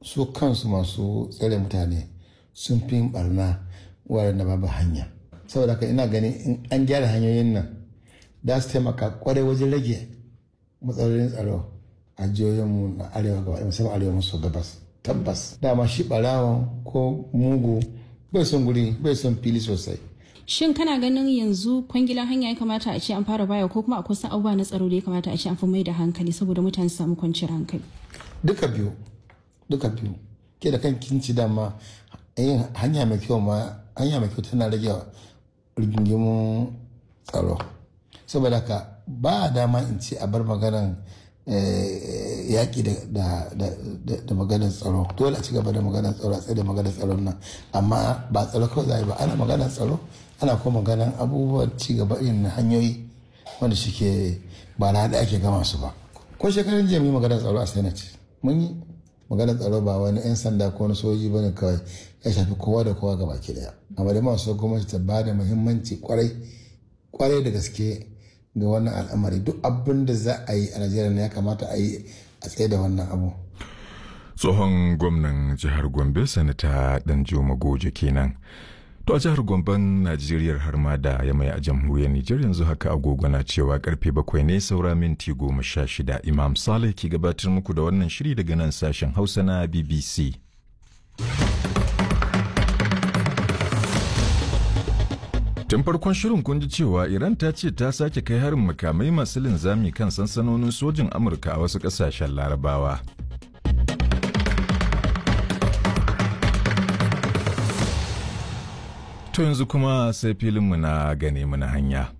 su kansu masu tsare mutane sun fi barna wuraren da babu hanya saboda haka ina ganin in an gyara hanyoyin nan da su taimaka kwarai wajen rage matsalolin tsaro a jihohinmu na arewa gaba musamman arewa maso gabas tabbas dama shi barawan ko mugu bai son guri bai son fili sosai Shin kana ganin yanzu kwangilan hanya ya kamata a ce an fara baya ko kuma akwai wasu abubuwa na tsaro da ya kamata a ce an fi mai da hankali saboda mutane su samu kwanciyar hankali? duka biyu duka biyu ke da kan kinci dama yin hanya mai kyau ma hanya mai kyau tana rage rigingimun tsaro saboda haka ba dama in ce a bar maganan yaƙi da maganar tsaro dole a ci gaba da maganar tsaro a tsaye da maganar tsaron nan amma ba tsaro kawai za a yi ba ana maganar tsaro ana kuma maganar abubuwan ci gaba irin na hanyoyi wanda suke ba na da ake gama su ba ko shekarun jiya mun maganar tsaro a senate mun yi maganar tsaro ba wani 'yan sanda ko wani soji ba ne kawai ya shafi kowa da kowa gaba ki daya amma da masu gwamnati ta ba da muhimmanci kwarai kwarai da gaske ga wannan al'amari duk abin da za a yi a najeriya ne ya kamata a yi a tsaye da wannan abu tsohon gwamnan jihar gombe sanata danjuma goje kenan to a jihar gomben najeriya har ma da ya mai a jamhuriyar nijar yanzu haka agogo na cewa karfe bakwai ne saura minti goma sha shida imam saleh ke gabatar muku da wannan shiri daga nan sashen hausa na bbc Tun farkon shirin kun ji cewa Iran ta ce ta sake kai harin makamai masu linzami kan sansanonin sojin Amurka a wasu ƙasashen Larabawa. To yanzu kuma sai filinmu na gane mu na hanya.